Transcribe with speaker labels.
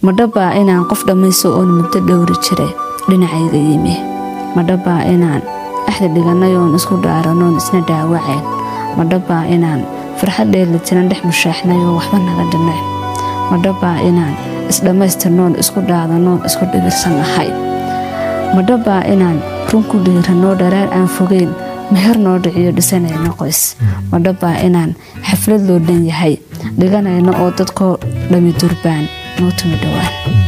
Speaker 1: madhabaa inaan qof dhammayso oon muddo dhowri jiray dhinacayga yimi madhabaa inaan axda dhiganay oon isku dhaaranoon isna dhaawacayn madhabaa inaan farxad dheelitiran dhex mushaaxnay oo waxba naga dhinayn madhabaa inaan isdhammaystirnoon isku dhaadanoon isku dhibirsan ahay madhabaa inaan run ku dhiiranoo dharaar aan fogeyn meher noo dhiciyo dhisanayno qoys madhabaa inaan xaflad loo dhan yahay dhiganayno oo dadkoo dhami durbaan noo tumi dhowaan